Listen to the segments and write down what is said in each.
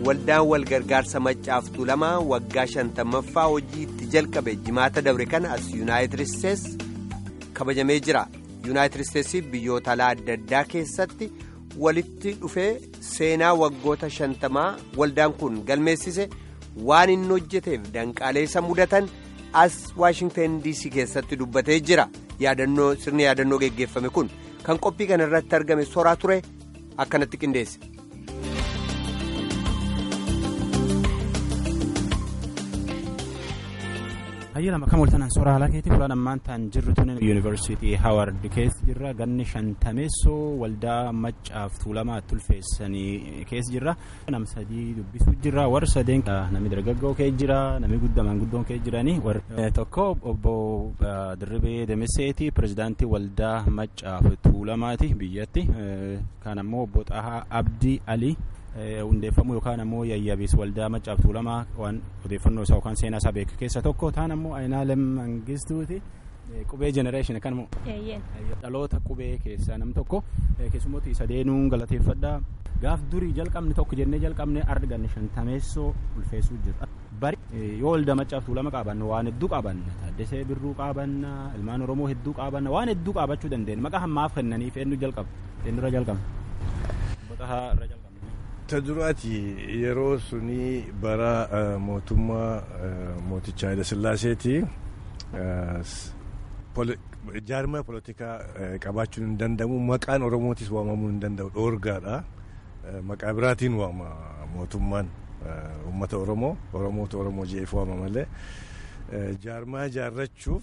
waldaan walgargaarsa maccaaf tuulamaa waggaa shantammaffaa hojii itti jalqabe jimaata dabre kana as yuunaayitid isteetsi kabajamee jira yuunaayitid isteetsi biyyoota alaa adda addaa keessatti walitti dhufee seenaa waggoota shantamaa waldaan kun galmeessise waan inni hojjeteef danqaalee isa mudatan as waashingtan dc keessatti dubbatee jira yaadannoo sirni yaadannoo geggeeffame kun kan qophii kana irratti argame soraa ture akkanatti qindeesse. hayyalama kam waltanaan soora haala keetii fulaan ammaan ta'an jirru tun yuunivarsiitii haaward keessa jirra ganni shantameessoo waldaa maccaaf tuulamaa tulfeessanii keessa jirra nam sadii dubbisuu jirra warra sadeen namni dargaggoo kee jira namni guddamaan guddoon kee jiranii tokko obbo Dirribee Demeseeti pirezidaantii waldaa maccaaf tuulamaati biyyatti kan ammoo obbo Xahaa Abdii Alii. hundeeffamuu yookaan ammoo yayyabiis waldaa maccaaf tuulamaa waan odeeffannoo isaa yookaan seenaa isaa beeku keessa tokko taan ammoo Aynaalem Mangistuuti qubee jenereeshinii kan dhaloota qubee keessaa nam tokko keessummooti sadeenuun galateeffadhaa gaaf durii jalqabni tokko jennee jalqabne arganne shantameessoo ulfeessuu jira. bari yoo waldaa maccaaf tuulama qaabanna waan hedduu qaabanna taaddesee birruu qaabanna ilmaan oromoo hedduu qaabanna waan hedduu qaabachuu dandeenya maqaa hammaaf kennaniif eenyu jalqaba eenyurra jalqaba. ta duraati yeroo suni bara mootummaa mooticha Haayile Sillaaseeti jaarmaa polotikaa qabaachuun hin danda'amu maqaan oromootis waamamuu hin danda'u dhoorgaadha maqaa biraatiin waama mootummaan uummata oromoo oromoota oromoo je'eef waama malee jaarmaa jaarrachuuf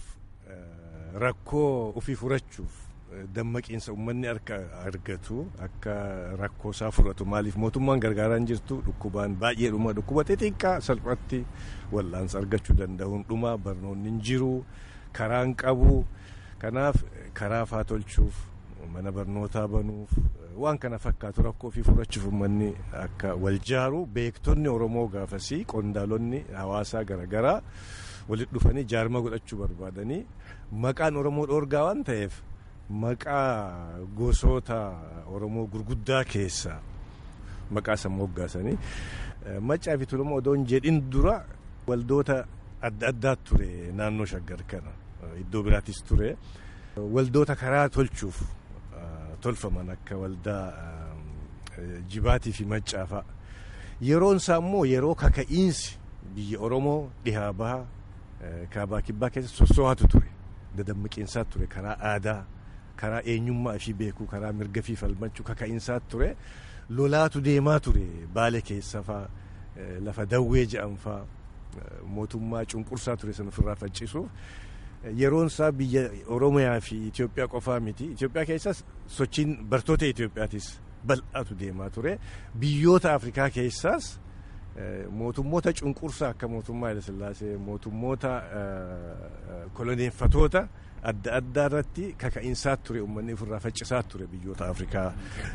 rakkoo ofii furachuuf dammaqiinsa uummanni akka argatu akka rakkoo isaa furatu maaliif mootummaan gargaaraa hin jirtu dhukkubaan baay'ee dhuma dhukkuba xixiqqaa salphatti wal'aansa argachuu danda'uun dhuma barnoonni hin jiru karaan qabu kanaaf karaa faa tolchuuf mana barnootaa banuuf waan kana fakkaatu rakkoo ofii furachuuf uummanni akka wal jaaru beektonni oromoo gaafasii qondaalonni hawaasaa garaagaraa walitti dhufanii jaarma godhachuu barbaadanii maqaan oromoo dhoorgaa waan ta'eef. maqaa gosoota oromoo gurguddaa keessaa maqaa san moggaasanii maccaa fi tuulamaa odoo hin jedhin dura waldoota adda addaa ture naannoo shaggar kana iddoo biraattis ture waldoota karaa tolchuuf tolfaman akka waldaa jibaatii fi maccaafaa yeroon isaa immoo yeroo kaka'iinsi biyya oromoo dhihaa bahaa kaabaa kibbaa keessa sosso'aatu ture dadammaqiinsaa ture karaa aadaa. karaa eenyummaa fi beekuu karaa mirga fi falmachuu kaka'iinsaa ture lolaatu deemaa ture baale keessa faa lafa dawwee jedhan faa mootummaa cunqursaa ture san ofirraa faccisuuf yeroon isaa biyya oromiyaa fi Itoophiyaa qofaa miti Itoophiyaa keessas sochiin bartoota Itoophiyaatis bal'aatu deemaa ture biyyoota Afrikaa keessaas mootummoota cunqursaa akka mootummaa Hayilasillaasee mootummoota koloneeffatoota adda addaa irratti kaka'iinsaa ture uummanni ofirraa faccisaa ture biyyoota Afrikaa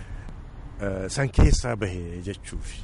san keessaa bahee jechuufi.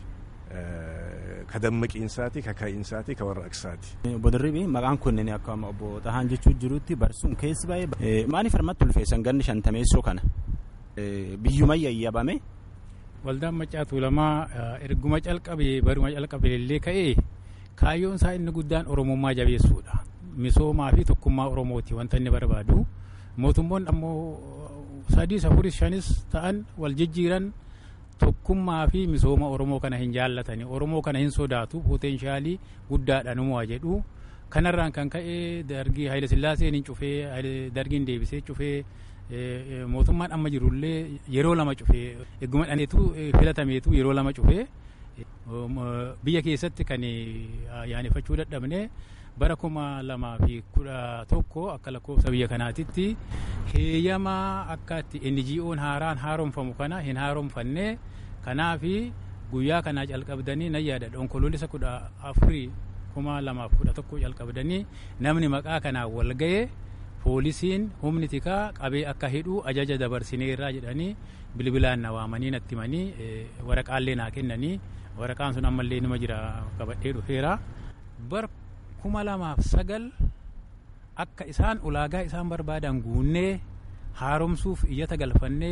Ka dammaqiinsaati, ka ka'iinsaati, ka warraaqsaati. Obbo Dirribii maqaan kunneen akka obbo Xahaan jechuu jirutti barsuun keessi baay'ee maaliif harmatti ulfeessan ganni shantameessoo kana biyyuma yayyabame. Waldaan Maccaa Tuulamaa erguma calqabee baruma calqabee illee ka'ee kaayyoon isaa inni guddaan Oromummaa jabeessuudha. misoomaa fi tokkummaa oromooti wanta inni barbaadu mootummoonni ammoo sadii afuris shanis ta'an wal jijjiiran tokkummaa fi misooma oromoo kana hin jaallatani oromoo kana hin sodaatu poteenshaalii guddaadha numu'a jedhu kanarraan kan ka'e dargii Haayile Sillaaseen hin cufee dargiin deebisee cufee mootummaan amma jirullee yeroo lama cufee egguma dhaneetu filatameetu yeroo lama cufee biyya keessatti kan yaaneffachuu dadhabne bara kuma lamaa fi kudha tokko akka lakkoofsa biyya kanaatitti heeyyamaa akka itti NGO'n haaraan haaromfamu kana hin haaromfanne kanaafi guyyaa kanaa calqabdanii nan yaadadha onkoloolessa kudha afurii kuma lamaaf kudha tokko calqabdanii namni maqaa kanaa wal ga'e poolisiin humni tikaa qabee akka hidhu ajaja dabarsineerraa jedhanii bilbilaan na waamanii natti himanii waraqaallee naa kennanii waraqaan sun ammallee nima jira qabadhee dhufeera bar kuma lamaaf sagal akka isaan ulaagaa isaan barbaadan guunnee haaromsuuf iyyata galfannee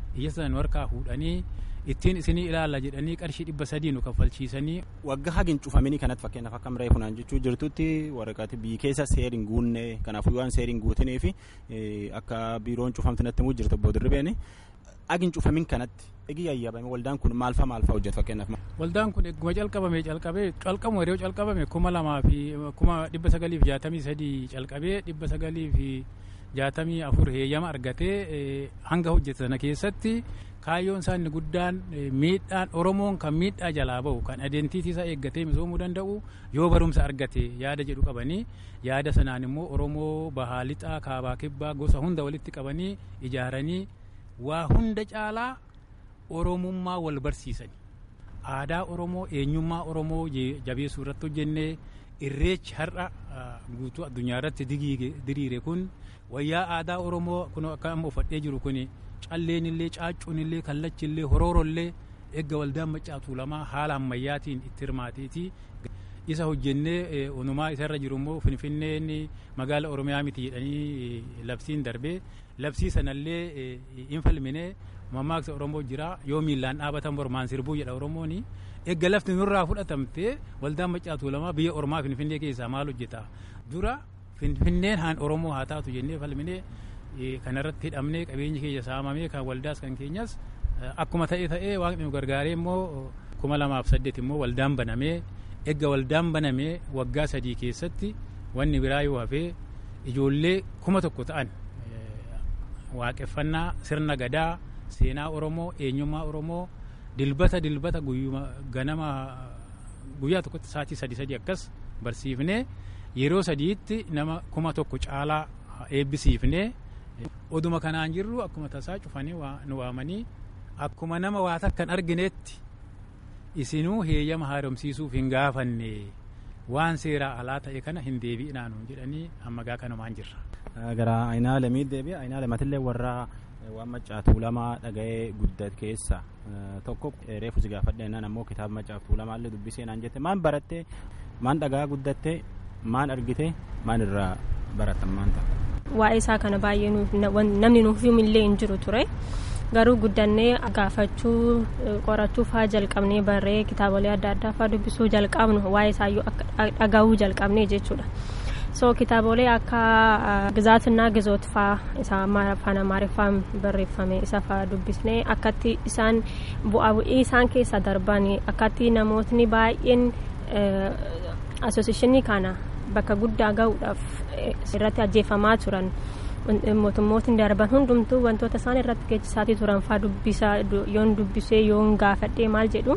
iyya sana nu harkaa fuudhanii ittiin isinii ilaalla jedhanii qarshii dhibba sadii nu kaffalchiisanii. Waggaa hagin cufamanii kanatti fakkeenyaaf akka miree funaan jechuu jirtutti waraqaati biyyi keessa seeriin guunne kanaafuu waan seeriin guutinee fi akka biiroon cufamti natti muu jirtu obbo Dirribeeni. Hagin cufamin kanatti egi yayyabame waldaan kun maalfa maalfa hojjetu fakkeenyaaf. Waldaan kun egguma calqabame calqabee calqamu yeroo calqabame kuma lamaa fi kuma dhibba sagalii fi jaatamii sadii calqabee dhibba sagalii fi jaatamii afur heeyyama argatee hanga hojjete sana keessatti kaayyoon isaa inni guddaan miidhaan oromoon kan miidhaa jalaa bahu kan adeemtiitii isaa eeggatee misoomuu danda'u yoo barumsa argate yaada jedhu qabanii yaada sanaan immoo oromoo bahaa lixaa kaabaa kibbaa gosa hunda walitti qabanii ijaaranii waa hunda caalaa oromummaa wal barsiisani aadaa oromoo eenyummaa oromoo jabeessuu irratti hojjennee irreechi har'a guutuu addunyaa irratti diriire kun wayyaa aadaa oromoo kun akka amma uffadhee jiru kun calleen illee caaccuun illee kallachi illee horooro illee eegga waldaan macaatuu lamaa haala ammayyaatiin itti hirmaateeti isa hojjennee onumaa isarra jiru immoo finfinneen magaala oromiyaa miti jedhanii labsiin darbee labsii sanallee hin falmine mammaaksa oromoo jira yoo miillaan dhaabatan mormaan sirbuu jedha oromooni eegga lafti nurraa fudhatamte waldaan macaatuu lamaa biyya ormaa finfinnee keessaa maal hojjeta dura finfinneen haan oromoo haa taatu jennee falmine kanarratti hidhamnee qabeenyi keenya saamamee kan waldaas kan keenyas akkuma ta'e ta'ee waaqni nu gargaaree immoo kuma lamaaf saddeet immoo waldaan banamee eegga waldaan banamee waggaa sadii keessatti wanni biraa yoo hafee ijoollee kuma tokko ta'an waaqeffannaa sirna gadaa seenaa oromoo eenyummaa oromoo dilbata dilbata ganama guyyaa tokkotti sa'aatii sadii sadii akkas barsiifnee yeroo sadiitti nama kuma tokko caalaa eebbisiifnee oduma kanaan jirru akkuma tasaa cufanii nu waamanii akkuma nama waa takkan argineetti isinuu heeyyama haaromsiisuuf hin gaafanne waan seeraa alaa ta'e kana hin deebi'inaa nuun jedhanii ammagaa kanumaan jirra. Gara Ayinaa Lamii deebi'a. Ayinaa Lamatillee warra waan macaatuu lamaa dhaga'ee guddat keessa tokko reefu si gaafadhe naan ammoo kitaaba macaatuu lamaallee dubbisee naan jette maan baratte maan dhagaa guddatte maan argite maan irraa baratan maan ta'a. Waa'ee isaa kana baay'ee namni nuuf himillee hin jiru ture. garuu guddannee gaafachuu qorachuu faa jalqabnee barree kitaabolee adda addaa faa dubbisuu jalqabnu waa'ee isaayyuu dhagahuu jalqabnee jechuudha. so kitaabolee akka gizaatinaa gizoot faa isa afaan amaariffaan barreeffame isa faa dubbisnee akkatti isaan bu'aa bu'ii isaan keessa darban akkatti namootni baay'een asooseeshinii kana bakka guddaa gahuudhaaf irratti ajjeefamaa turan. mootummootni darban hundumtuu wantoota isaan irratti geessisaatii turan faa dubbisaa yoon dubbisee yoon gaafadhee maal jedhu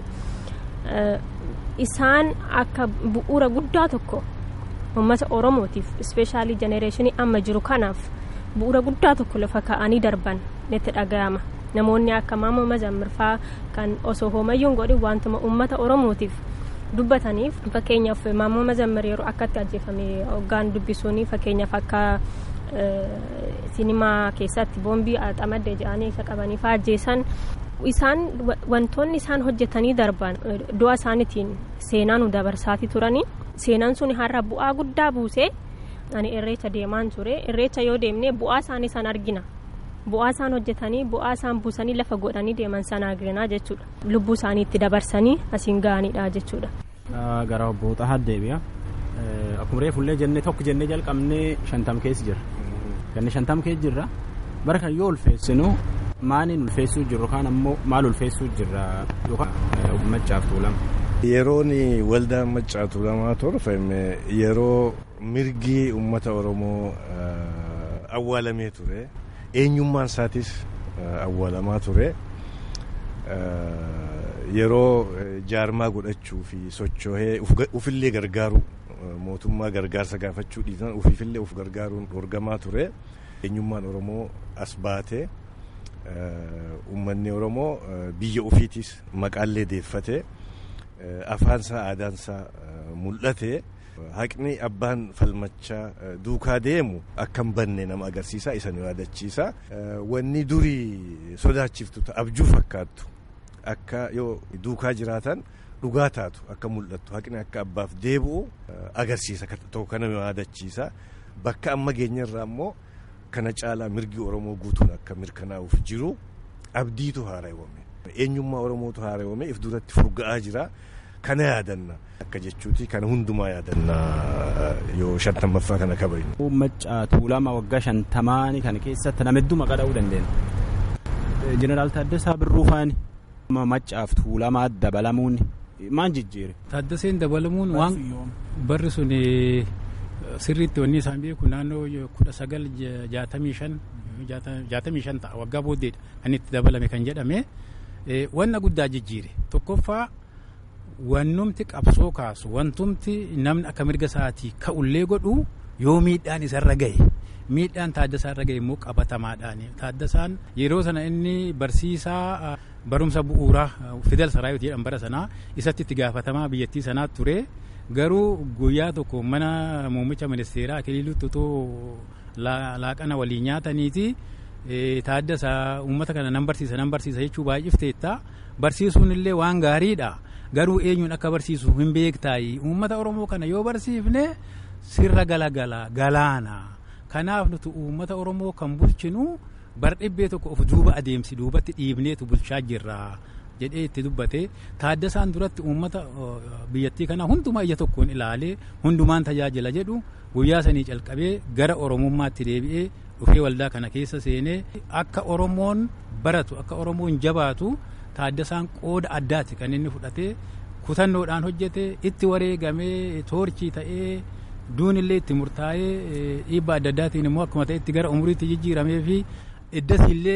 isaan akka bu'uura guddaa tokko uummata oromootiif ispeeshaalii jenereeshinii amma jiru kanaaf bu'uura guddaa tokko lafa ka'anii darban netti dhaga'ama namoonni akka maamoo mazammirfaa kan osoo hoomayyuun godhin wantuma uummata oromootiif dubbataniif fakkeenyaaf maamoo mazammir yeroo akkatti ajjeefame hoggaan dubbisuun fakkeenyaaf akka sinimaa keessatti boombii xamadde jedhanii isa qabanii faa ajjeesan isaan wantoonni isaan hojjetanii darban du'a isaaniitiin seenaa nu dabarsaatii turanii seenaan sun har'a bu'aa guddaa buusee ani irreecha deemaan ture irreecha yoo deemne bu'aa isaanii san argina bu'aa isaan hojjetanii bu'aa isaan buusanii lafa godhanii deeman sana argina jechuudha lubbuu isaanii itti dabarsanii asiin ga'anidha jechuudha. gara obbo Xahaa deebi'a. Akkuma reefullee jennee tokko jennee jalqabnee shantam keessa jira. Ganni shantam keessa jirra. Bara kan yoo ulfeessinu maaliin ulfeessuu jirru kaan ammoo maal ulfeessuu jirra yookaan maccaaf tuulama. Yeroon waldaan maccaa tuulamaa torfame yeroo mirgi uummata Oromoo awwaalamee ture. Eenyummaan isaatis awwaalamaa ture. Yeroo jaarmaa godhachuu fi socho'ee ufillee gargaaru mootummaa gargaarsa gaafachuu dhiisan ufiifillee uf gargaaruun dorgamaa ture. Eenyummaan Oromoo as baate uummanni Oromoo biyya ofiitis maqaallee deeffate afaansaa aadaansaa mul'ate. Haqni abbaan falmachaa duukaa deemu akka hin banne nama agarsiisa isa nu yaadachiisa. Wanni durii sodaachiftu abjuu fakkaattu akka yoo duukaa jiraatan dhugaa taatu akka mul'attu haqni akka abbaaf deebi'u agarsiisa tokko kana nu yaadachiisa. Bakka amma geenyarraa immoo kana caalaa mirgi Oromoo guutuun akka mirkanaa'uuf jiru abdiitu haara'ume eenyummaa Oromootu haara'ume if duratti furga'aa jira kana yaadanna akka jechuuti kana hundumaa yaadanna yoo shantammaffaa kana kabajnu. Maccaa tuulama waggaa shantamaanii kana keessatti nama hedduu maqaa dha'uu dandeenya. Jeneraal Taaddasaa Birruu faani maccaaf tuulamaa dabalamuun maal jijjiire. Taaddaseen dabalamuun waan barri sun sirriitti wanni isaan beeku naannoo kudha sagal jaatamii shan jaatamii shan ta'a waggaa booddeedha kan itti dabalame kan jedhame wanna guddaa jijjiire tokkoffaa wannumti qabsoo kaasu wantumti namni akka mirga isaatii ka'ullee godhu yoo miidhaan isarra gahe miidhaan taaddasaa irra gahe immoo qabatamaadhaan taaddasaan yeroo sana inni barsiisaa barumsa bu'uuraa fidel saraayot jedhan bara sanaa isatti itti gaafatamaa biyyattii sanaa ture garuu guyyaa tokko mana muummicha ministeeraa akiliilutti otoo laaqana waliin nyaataniiti taaddasaa uummata kana nan barsiisa nan barsiisa jechuu baay'ifteetta barsiisuun illee waan gaariidha garuu eenyuun akka barsiisu hin beektaayi uummata oromoo kana yoo barsiifne sirra galagala galaana kanaaf nuti uummata oromoo kan bulchinu bar dhibbee tokko of duuba adeemsi duubatti dhiibneetu bulchaa jirra jedhee itti dubbate taaddasaan duratti uummata biyyattii kana hundumaa ija tokkoon ilaalee hundumaan tajaajila jedhu guyyaa sanii calqabee gara oromummaatti deebi'ee dhufee waldaa kana keessa seenee akka oromoon baratu akka oromoon jabaatu taaddasaan qooda addaati kan inni fudhatee kutannoodhaan hojjete itti wareegamee toorchii ta'ee duunillee itti murtaa'ee dhiibbaa adda addaatiin immoo akkuma ta'etti gara umuriitti jijjiiramee fi iddasiillee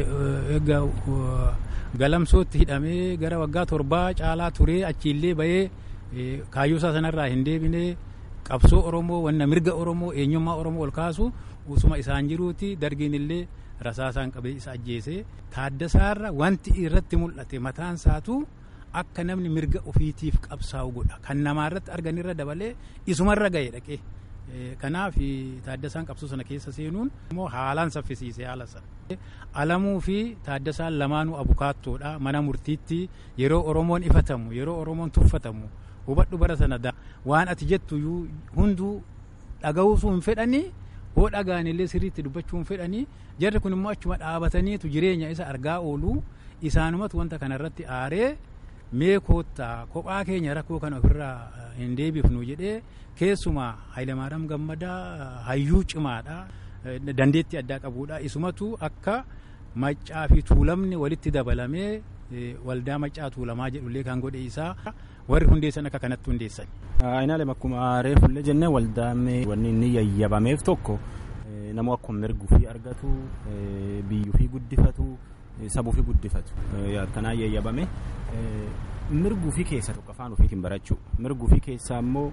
galamsootti hidhamee gara waggaa torbaa caalaa turee achiillee bahee kaayyoosaa sanarraa hin deebine qabsoo oromoo wanna mirga oromoo eenyummaa oromoo ol kaasu usuma isaan jiruuti dargiin illee rasaasaan qabee isa ajjeese taaddasaarra wanti irratti mul'ate mataan isaatu akka namni mirga ofiitiif qabsaa'u godha kan namaarratti arganirra dabalee isumarra ga'e dhaqee kanaaf taaddasaan qabsoo sana keessa seenuun immoo haalaan saffisiise haala sana alamuu fi taaddasaan lamaanuu abukaattoodha mana murtiitti yeroo oromoon ifatamu yeroo oromoon tuffatamu hubadhu bara sana waan ati jettu hunduu dhaga'uusuu hin fedhanii hoo dhagaanillee sirriitti dubbachuu hin fedhanii jarri kun immoo achuma dhaabataniitu jireenya isa argaa oolu isaanumatu wanta kanarratti aaree mee koottaa kophaa keenya rakkoo kana ofirraa hin deebifnu jedhee keessumaa Hayilamaariyaam Gammadaa hayyuu cimaadha dandeettii addaa qabuudha isumatu akka maccaa fi tuulamni walitti dabalamee waldaa maccaa tuulamaa jedhullee kan godhe isaa warri hundeessan akka kanatti hundeessan. Aynaalee akkuma reefullee jennee waldaan wanni inni yayyabameef tokko namoo akkuma mirguu fi argatu biyyuu fi guddifatu sabuu fi guddifatu kanaa yayyabame mirguu fi keessa tokko afaan ofiitiin barachuu mirguu fi keessaa immoo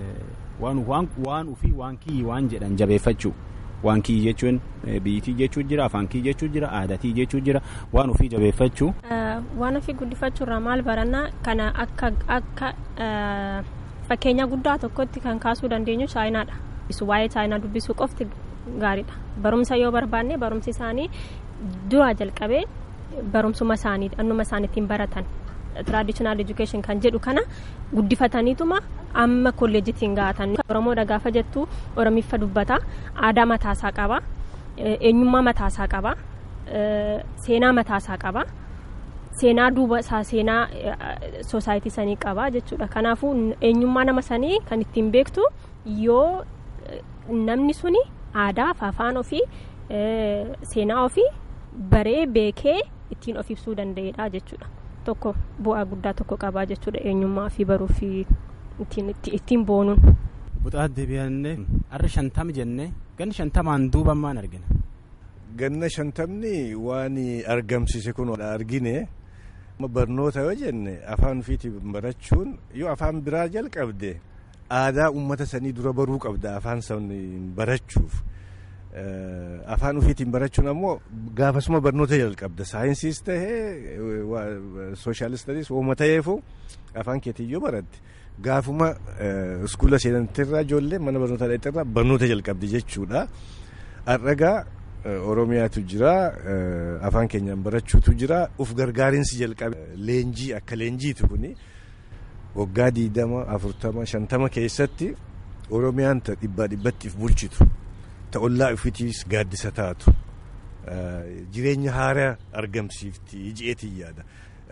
waan ufii waan kiyyi waan jedhan jabeeffachuu waan kiyyi jechuun biyyitii jechuu jira afaan kiyyi jechuu jira aadatii jechuu jira waan ufii jabeeffachuu. waan ofii guddifachuu irraa maal barannaa kana akka akka fakkeenya guddaa tokkotti kan kaasuu dandeenyu chaayinaadha. waa'ee chaayinaa dubbisuu qofti gaariidha barumsa yoo barbaanne barumsi isaanii duraa jalqabee barumsuma isaanii annuma isaan ittiin baratan traditional education kan jedhu kana guddifataniituma amma kolleejjitiin gaatan oromoodha gaafa jettu oromiffa dubbata aadaa mataasaa qaba eenyummaa mataasaa qaba seenaa mataasaa qaba seenaa duuba isaa seenaa soosaayitii sanii qaba jechuudha kanaafuu eenyummaa nama sanii kan ittiin beektu yoo namni suni aadaa fi afaan ofii seenaa ofii baree beekee ittiin of ibsuu danda'edha jechuudha tokko bu'aa guddaa tokko qabaa jechuudha eenyummaa ofii baruu fi ittiin boonuun. Buxaa deebi'annee har'a shantama jennee ganni shantamaan duuba maan argina. Ganna shantamni waan argamsiise kun argine barnoota yoo jenne afaan ofiitiin barachuun yoo afaan biraa jalqabde aadaa uummata sanii dura baruu qabda afaan sanii barachuuf. afaan ofiitiin barachuun ammoo gaafasuma barnoota jalqabda saayinsiis tahee sooshaalistanis uuma ta'eefu afaan keetiin yoo baratte gaafuma iskuula seenantirraa ijoollee mana barnootaa dhaqxirraa barnoota jalqabdi jechuudha. Har'agaa Oromiyaatu jira afaan keenyaan barachuutu jira uf gargaarinsi jalqabe leenjii akka leenjiitu kuni waggaa diidama afurtama shantama keessatti Oromiyaan dhibbaa dhibbattiif bulchitu. ta'ollaa ofiitiis gaaddisa taatu jireenya haaraa argamsiifti ji'eetiin yaada.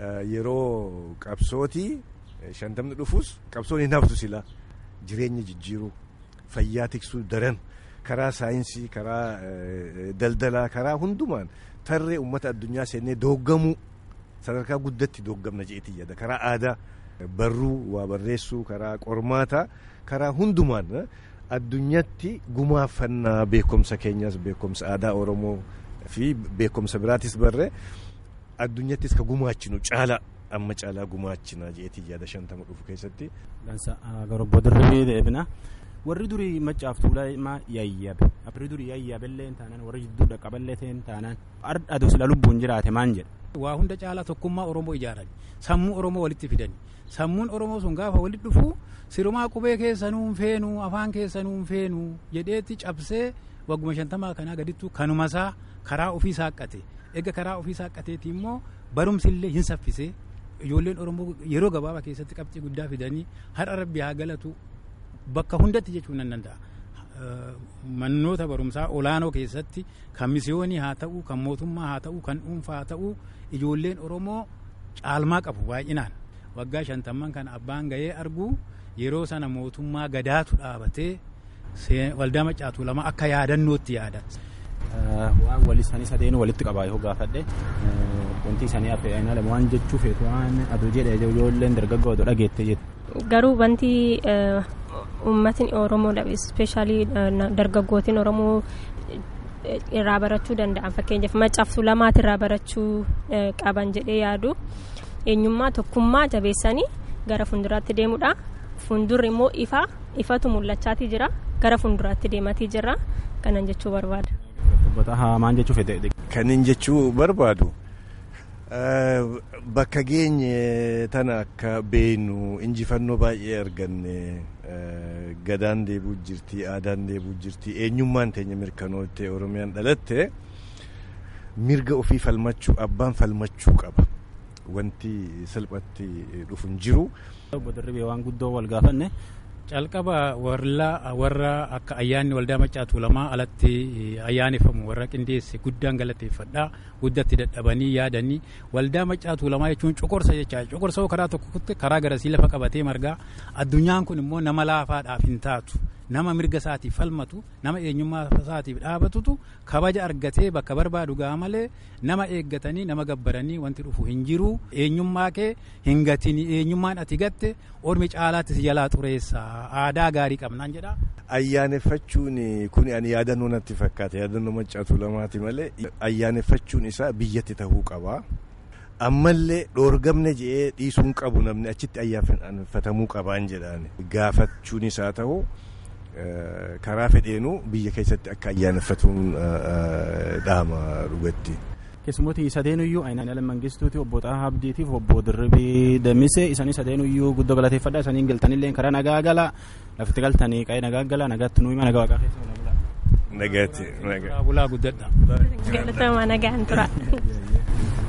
Yeroo qabsootii shantamni dhufus qabsoon hin haftu sila jireenya jijjiiruu fayyaa tiksuu daran karaa saayinsii karaa daldalaa karaa hundumaan tarree uummata addunyaa seennee dooggamuu sadarkaa guddatti dooggamna ji'eetiin yaada karaa aadaa barruu waa barreessuu karaa qormaataa karaa hundumaan addunyatti gumaaffannaa beekumsa keenyas beekumsa aadaa oromoo fi beekumsa biraatis barree addunyattis ka gumaachinu caala amma caalaa gumaachina jeetii yaada shantama dhufu keessatti. Dansa garobbo dirribii deebina. Warri durii maccaaf tuulamaa yayyabe. Warri durii yayyabellee taanaan warri jidduu dhaqqaballee ta'een taanaan aduu sila lubbuun jiraate maan jedha. Waa hunda caalaa tokkummaa Oromoo ijaarani. Sammuu Oromoo walitti fidani. Sammuun Oromoo sun gaafa walitti dhufu sirumaa qubee keessanuu hin feenuu afaan keessanuu hin feenuu jedheetti cabsee wagguma shantamaa kanaa gadittu kanumasaa karaa ofii saaqqate. Egaa karaa ofii saaqqateeti immoo barumsillee hin saffisee ijoolleen Oromoo yeroo gabaabaa keessatti qabxii guddaa fidanii har'a rabbi haa galatu bakka hundatti jechuun nan danda'a. Mannoota barumsaa olaanoo keessatti kan misiyoonii haa ta'u kan mootummaa haa ta'u kan dhuunfaa haa ta'u ijoolleen Oromoo caalmaa qabu baay'inaan waggaa shantamman kana abbaan ga'ee argu yeroo sana mootummaa gadaatu dhaabatee waldaa maccaatu lama akka yaadannootti yaada. waan wal isaanii sadeenuu walitti qabaa yoo gaafadhe wanti isaanii affee'anii lama waan jechuu feetu waan aduu jedhe ijoolleen dargaggoo oduu dhageette jettu. Garuu wanti uummatni Oromoo ispeeshaalii dargaggootiin Oromoo irraa barachuu danda'an fakkeenyaaf maccaaftuu lamaati irraa barachuu qaban jedhee yaadu eenyummaa tokkummaa jabeessanii gara fuulduraatti deemudha. Fuuldurri immoo ifa ifatu mul'achaatii jira gara fuulduraatti deematii jira kanan jechuu barbaada. Maan jechuu fedhe. Kanin jechuu barbaadu bakka geenye tana akka beenu injifannoo baay'ee arganne gadaan deebuu jirti aadaan deebuu jirti eenyummaan teenya mirkanootte oromiyaan dhalatte mirga ofii falmachuu abbaan falmachuu qaba wanti salphatti dhufu hin jiru. Obbo Dirribee waan guddoo wal gaafanne. calqaba warra akka ayyaanni waldaa maccaatu lamaa alatti ayyaaneffamu warra qindeesse guddaan galateeffadha guddatti dadhabanii yaadanii waldaa maccaatu lamaa jechuun coqorsa jechaa coqorsa karaa tokkotti karaa garasii lafa qabatee margaa addunyaan kun immoo nama laafaadhaaf hin taatu nama mirga isaatiif falmatu nama eenyummaa isaatiif dhaabatutu kabaja argatee bakka barbaadu gaa malee nama eeggatanii nama gabbaranii wanti dhufu hin jiru eenyummaa kee hin gatini eenyummaan ati gatte ormi caalaatti si jalaa xureessa aadaa gaarii qabnaan jedha. Ayyaaneffachuun kun ani yaadannoo natti fakkaata yaadannoo maccaatu lamaati malee ayyaaneffachuun isaa biyyatti ta'uu qaba. ammallee dhoorgamne je'ee dhiisuun qabu namni achitti ayyaaneffatamuu qabaan jedhaan gaafachuun isaa ta'u karaa fedheenuu biyya keessatti akka ayyaaneffatuun dhaama dhugatti. Keessummooti sadeenuyyuu Ayinaan Ala Mangistuuti obbo Xahaa Abdiitiif obbo Dirribii Damise isaanii sadeenuyyuu guddoo galateeffadha isaaniin galtanillee karaa nagaa gala lafti galtanii qa'ee nagaa gala nagaatti nuyi nagaa waaqaa keessa Nagaatti. Bulaa guddadha. Galatamaa nagaan tura.